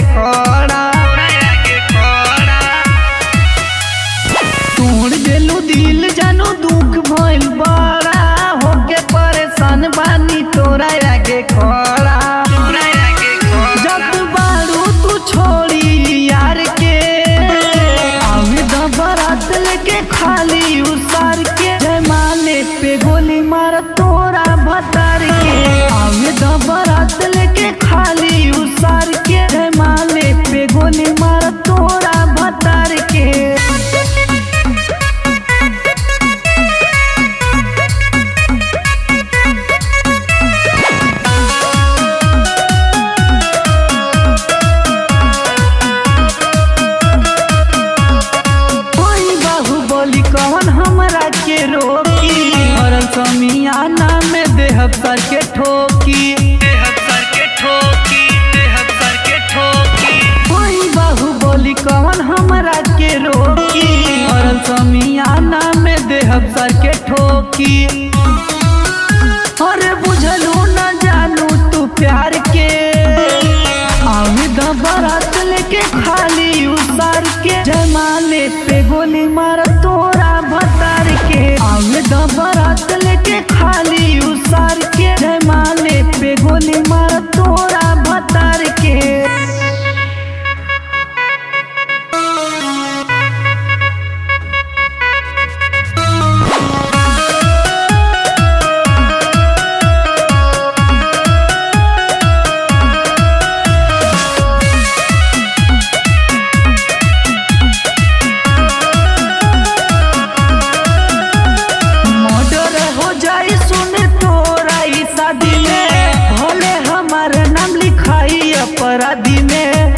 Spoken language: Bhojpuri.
खड़ा तोड़ देलू दिल जानू दुख भइल बड़ा होके परेशान बानी तोरा आगे खड़ा जब बारू तू छोड़ी यार के आवे द बारात लेके खाली उसार के जयमाले पे गोली मार तोरा भतार के आवे द बारात लेके खाली उसार के जयमाले पे गोली मार तोरा भतार के कोई बाहुबली कौन हमरा के रोकी हरल समियाना में देहब सर के ठोकी कोई बाहुबली कौन हमरा के रोकी हरल समियाना में देहब सर के ठोकी अरे बुझलू न जानू तू प्यार के आवे द बारात लेके खाली उतार के जयमाले पे गोली मार तोरा भतार के आवे द बारात लेके खाली उतार के जयमाले पे गोली मार तोरा भतार के मर्डर हो जाई सुन तोरा ई शादी में भले हमार नाम लिखाई अपराधी में